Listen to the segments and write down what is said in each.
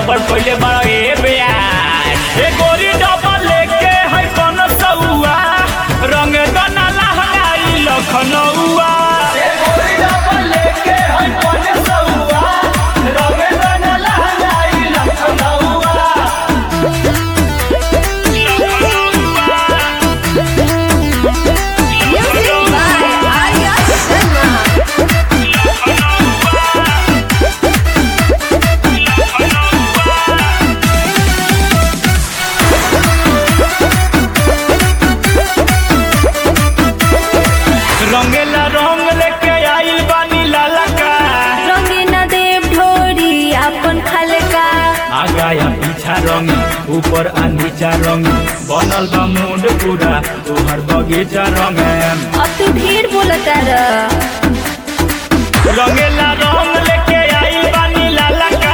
गड़बड़ पहले बड़ा ए बेयार ए गोरी डबल लेके है कौन सौआ रंग दना लहंगाई लखनऊआ ए गोरी डबल लेके है कौन सौआ रंग दना लहंगाई लखनऊआ Music by Arya Sharma. रंगेला रंग लेके आइल बानी लाला का रंगीना देव ढोरी अपन खलका आगा या पीछा रंग ऊपर आ नीचा रंग बनल बा मुंड पूरा तोहर बगीचा रंग अब तू ढेर बोलता र रंगेला रंग लेके आई बानी लाला का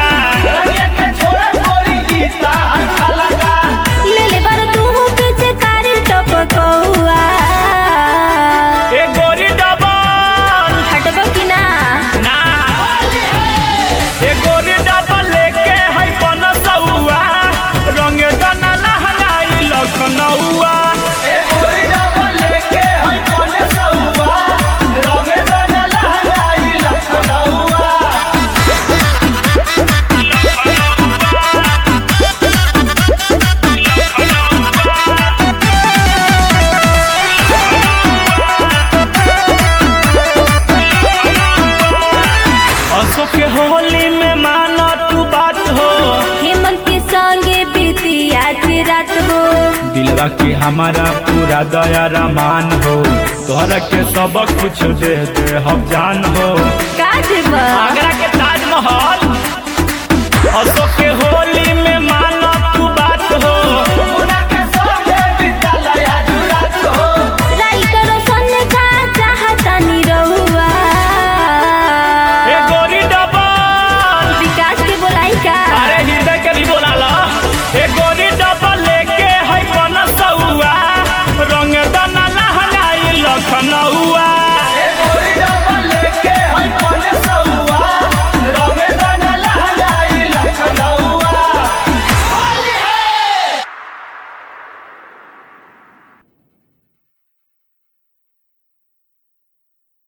ले ले बार तू पीछे कारी टपकौआ ए गोरी डबल हटबो कि ना ना ए गोरी डबल लेके है बनसौआ रंग दना लहंगाई लखनऊआ ए गोरी डबल लेके है बनसौआ रंग दना लहंगाई लखनऊआ अशोक के होली में माना तू बात हो हेमंत के संगे बीती आज रात हो दिलवा के हमारा पूरा दया रमान हो तोहरा के सब कुछ दे दे हम जान हो काज बा